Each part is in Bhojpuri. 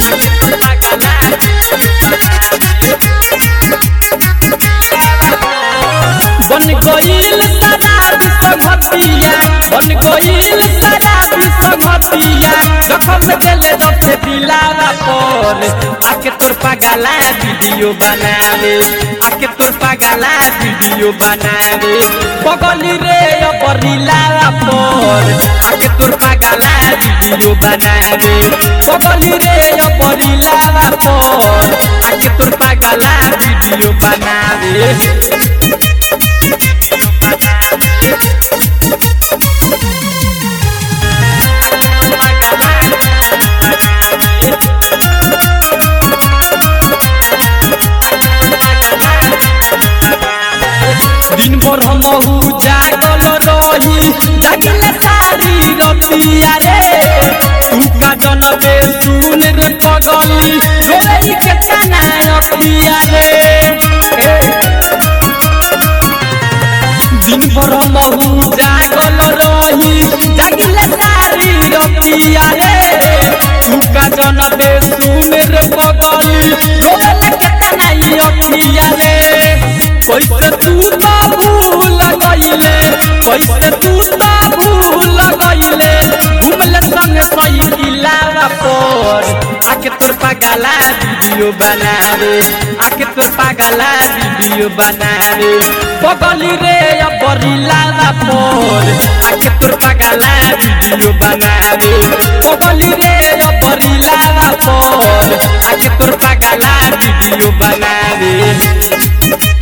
बन गईल शराब संगतिया बन गईल शराब संगतिया जखम देले जब से दिलावा पर आके तोर पगला वीडियो बनावे आके तोर पगला वीडियो बनावे पगली रे अपरिलावा पर आके तोर पगला वीडियो बनावे पगली रे अपरिलावा पर आके तोर पगला वीडियो बनावे दिन भर हम जागल रही जागिले सारी रतिया रे तू का जनबे सुन रे पगली रोई के तना रतिया रे हे। दिन भर हम जागल रही जागिले सारी रतिया रे तू का जनबे सुन रे पगली रोई के तना रतिया रे कैसे तू तो भूल गईले कैसे तू तो भूल गईले घूमले संग सही किलावा पर आके तोर पगला वीडियो बनावे आके तोर पगला वीडियो बनावे पगली रे अपरिलावा पर आके तोर पगला वीडियो बनावे पगली रे अपरिलावा पर आके तोर पगला वीडियो बनावे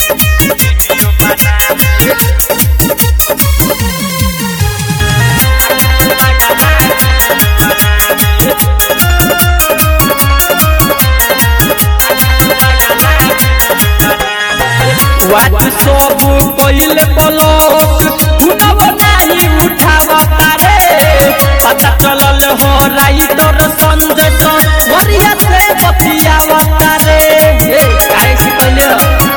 वाट सब पहिले पलक उनव नाही उठावता रे पता चलल हो राइटर संदेश वरिया से बतियावता रे हे काहे से कहले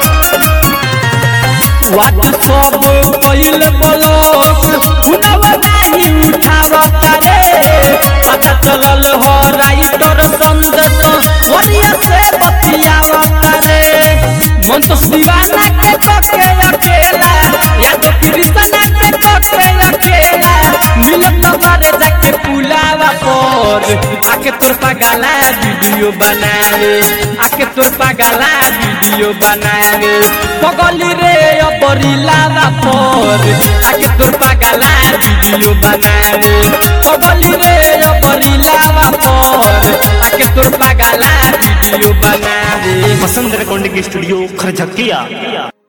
वाट सब पहिले पलक उनव नाही उठावता रे पता चलल हो राइटर संदेश वरिया से बतियावता रे मन तो दीवाना के पके अकेला या तो कृष्णा के पके अकेला मिलत मारे जाके पुलावा पर आके तोर पगला वीडियो बनावे आके तोर पगला वीडियो बनावे पगली रे अपरिलावा पर आके तोर पगला वीडियो बनावे पगली रे अपरिलावा पर आके तोर पगला वीडियो बनावे वसंत रिकॉर्डिंग स्टूडियो खरझकिया